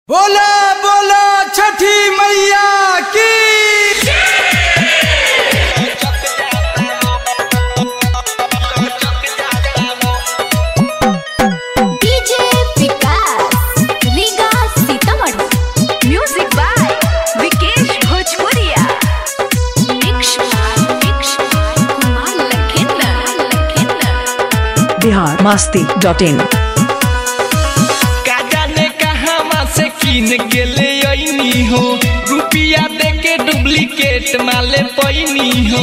बोला बोला छठी मैया की DJ Vikas Riga Sitamarhi music by Vikesh Bhojpuriya mix mix Kumar Lakhendra Lakhendra Bihar Masti dot in का जाने कहाँ से कीन के ले अइनी हो रुपिया दे के डुप्लीकेट माले पैनी हो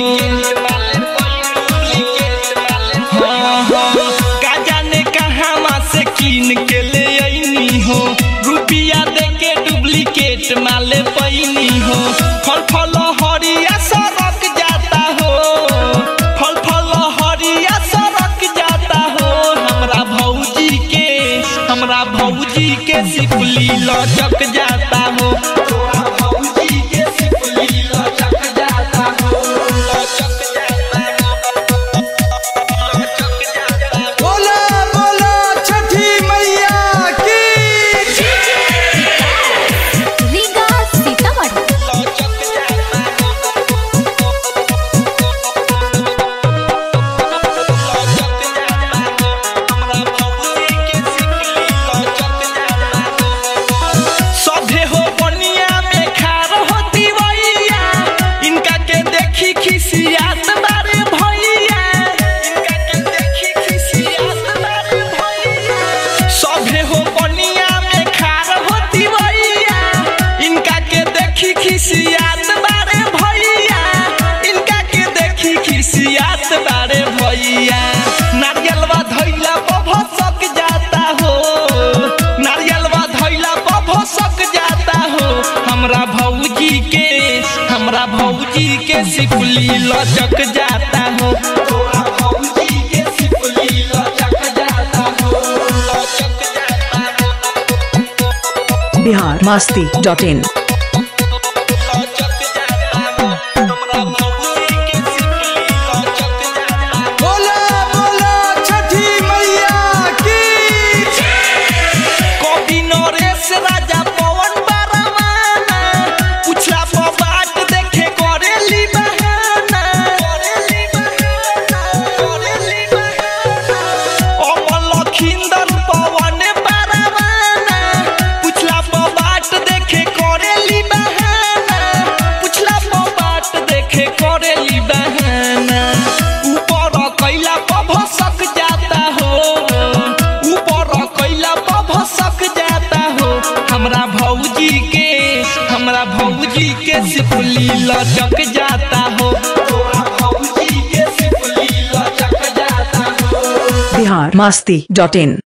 हाँ, हाँ, का जाने कहाँ से कीन के ले अइनी हो रुपिया दे के डुप्लीकेट माले पैनी हो फल फल हरिया सड़क जाता हो फल फल हरिया सड़क जाता हो हमरा भौजी के हमरा भौजी के सिपली लचक जाता हो तोरा भौजी के सिपली लचक जाता हो लचक जाता हो लचक जाता हो बोला बोला छठी मैया की रीगा सीतामढ़ी लचक जाता हो लचक जाता हो हमरा भौजी के सिपली लचक जाता हो सभे हो बनिया में खार होती भैया इनका के देखी खिसियात बारे भैया इनका के देखी खिसियात बारे भैया सभे हो बनिया में खार होती भैया इनका के देखी खिसियात बारे भैया इनका के देखी खिसियात बारे भैया नारियलवा धैला भसक जाता हो नारियलवा धैला भसक जाता हो हमरा भौजी के हमरा भौजी के सिपली लचक जाता हो तोरा भौजी के सिपली लचक जाता हो लचक जाता हो बिहार मस्ती डॉट इन लचक जाता हो हमरा भौजी के सिपली लचक जाता हो बोला बोला छठी मैया की कवि नरेश राजा पवन बरमाना पुछला पर बाट देखे करेली बहाना करेली बहाना करेली बहाना अमल लखिंदर पवन बरमाना पुछला पर बाट देखे करेली बहाना पुछला पर बाट देखे करेली बहाना ऊपर कैला पर भसक जाता हो ऊपर कैला पर भसक जाता हो हमरा भौजी के हमरा भौजी के सिपली लचक जाता हो तोरा भौजी के सिपली लचक जाता हो बिहार मस्ती डॉट इन